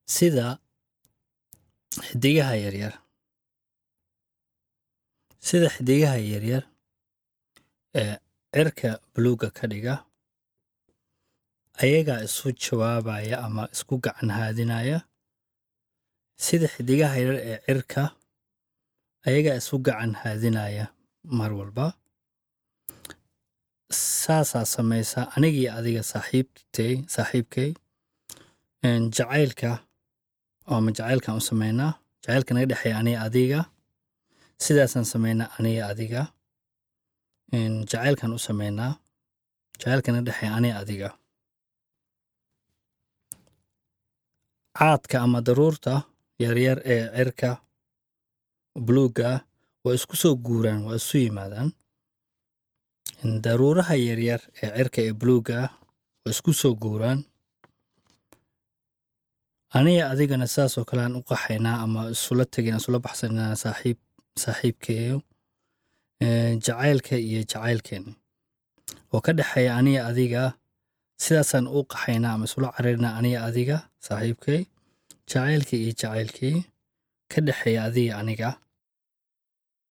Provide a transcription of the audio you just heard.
sida xidigaha yaryar sida xidigaha yaryar ee cirka buluugga ka dhiga ayagaa isu jawaabaya ama isku gacan haadinaya sida xidigaha yaryar ee cirka ayagaa isu gacan haadinaya mar walba saasaa samaysa anigii adiga saaxiibtay saaxiibkay jacaylka ama jacaylkan u samaynaa jacaylka naga dhexeeya aniga adiga sidaasaan samaynaa aniga adiga jacaylkan u samaynaa jacaylka naga dhexeeya aniga adiga caadka ama daruurta yaryar ee cirka buluugga waa isku soo guuraan waa isu yimaadaan daruuraha yaryar ee cirka ee buluugga waa isku soo guuraan aniga adigana sidaasoo kale aan u qaxaynaa ama isula tegin isula baxsanaa saaxiib saaxiibkeeyo jacaylka iyo jacaylkeena oo ka dhexeeya aniga adiga sidaasaan u qaxaynaa ama isula cararinaa aniga adiga saaxiibkay jacaylka iyo jacaylkii ka dhexeeya adiga aniga